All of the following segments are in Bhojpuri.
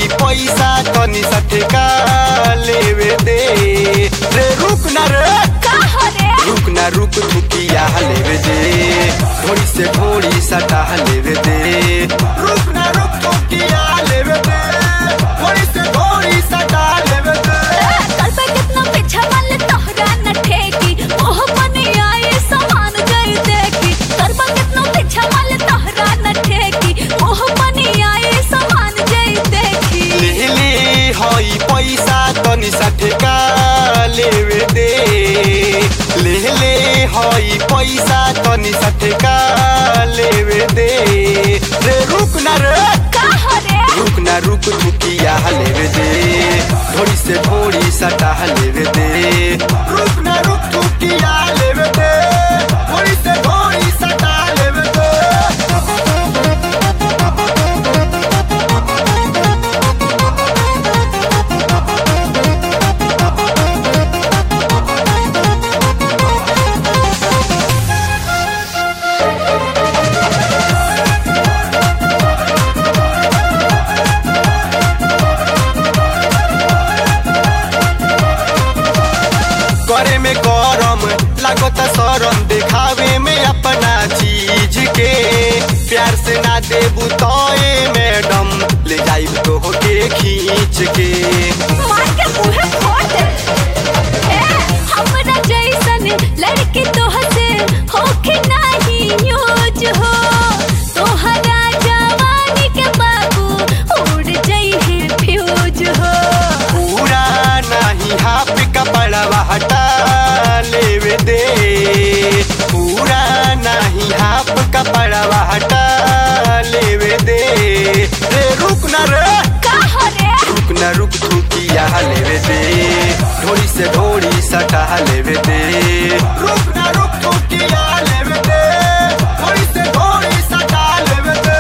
पैसा तनी सा ठेका लेवे दे रे रुक ना रे का हो रे रुक ना रुक रुकिया लेवे दे घोड़ी से घोड़ी सटा लेवे दे रुक ना रुक रुकिया लेवे दे घोड़ी से घोड़ी सटा लेवे दे कल पे कितना पीछा वाले तोहरा न ठेकी ओह बनी आए समान गई देखी कल पे कितना पीछा वाले तोहरा न ठेकी ओह बनी आए समान गई देखी ले ले हई पैसा तनी सा ठेका लेवे दे ले ले हई पैसा तनी सा ठेका लेवे दे रे रुक ना रे का हो रे रुक ना रुक रुकिया लेवे दे घोड़ी से घोड़ी सटा लेवे दे रुक ना रुक रुकिया लेवे दे घोड़ी से घोड़ी सटा लेवे दे करे में गरम लागता शरम देखावे में अपना चीज के प्यार से ना देबू तो ए मैडम ले जाइब तो के खींच के मार के मुंह फोड़ दे ए हमरा जैसन लड़की तोहसे होके नाही यूज हो तोहरा जवानी के बाबू उड़ जाई है फ्यूज हो पूरा नहीं हाफ कपड़वा हटा लेवे दे पूरा नहीं हाफ कपड़वा हटा लेवे दे रे रुक ना रे का हो रे रुक ना रुक थूकिया लेवे दे ढोड़ी से ढोड़ी सटा लेवे दे रुक ना रुक थूकिया लेवे दे ढोड़ी से ढोड़ी सटा लेवे दे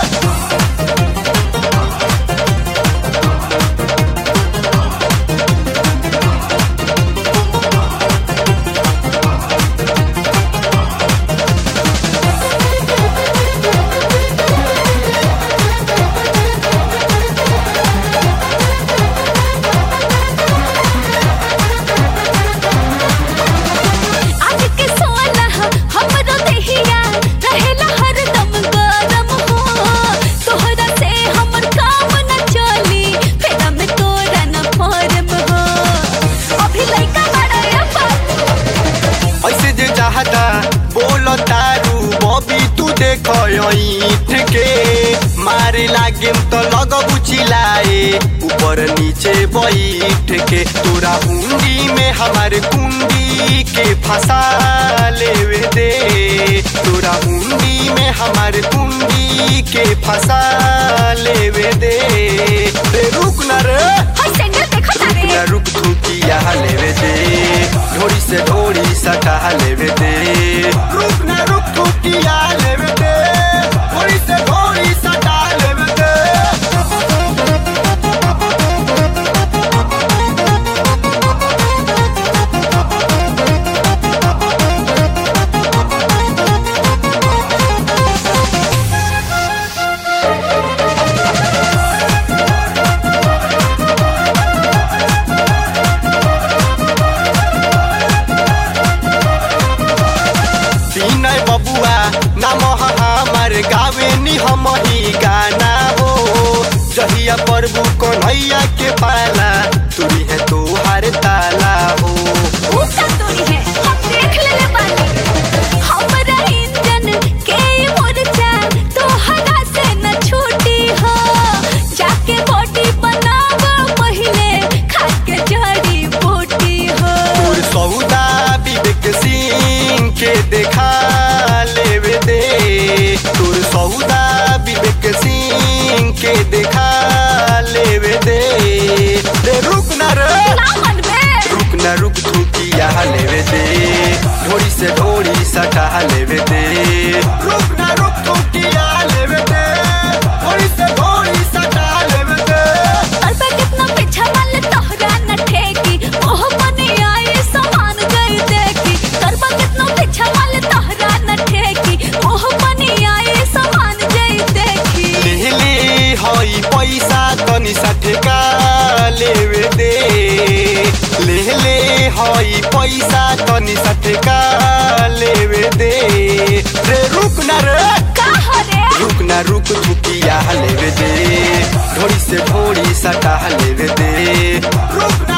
आज के सोना हमरो देहिया रहेला हरदम गरम हो तोहरा से हमर काम न चली फेरा में तोरा न फॉर्म हो अभी लइका बड़ा या बाबू ऐसे जे चाहता बोलो तारू बबी तू देखो ईट के मारे लागे तो लगबू चिल्लाए ऊपर नीचे बैठ के तोरा हुंडी में हमारे कुंडी के फंसा लेवे दे तोरा हुंडी में हमारे कुंडी के फंसा लेवे दे रे रुक ना रे हाय सेंटर देखो रुक तारे ना रुक थूकिया लेवे दे ढोड़ी से ढोड़ी सटा लेवे दे रुक ना रुक थूकिया लेवे दे ढोड़ी से ढोड़ी सटा लेवे दे तीनय बबुआ नाम हमार गावे नी हम ही गाना हो जहिया प्रभु कन्हैया के पाला तुरी है तोहार ताला हो ऊंचा तोरी है हम देख लेले बानी हमरा इंजन के मोर्चा तोहरा से न छूटी हो जाके बॉडी बनावा पहिले खा के जड़ी बूटी हो तोर सौदा विवेक सिंह के देखा लेवे दे तोर सौदा विवेक सिंह के देखा लेवे दे रे रुक ना रे ना मन हई पैसा तनी सटका लेवे दे रे रुक ना रे का हरे रुक ना रुक रुकिया लेवे दे ढोड़ी से ढोड़ी सटा लेवे दे रुक ना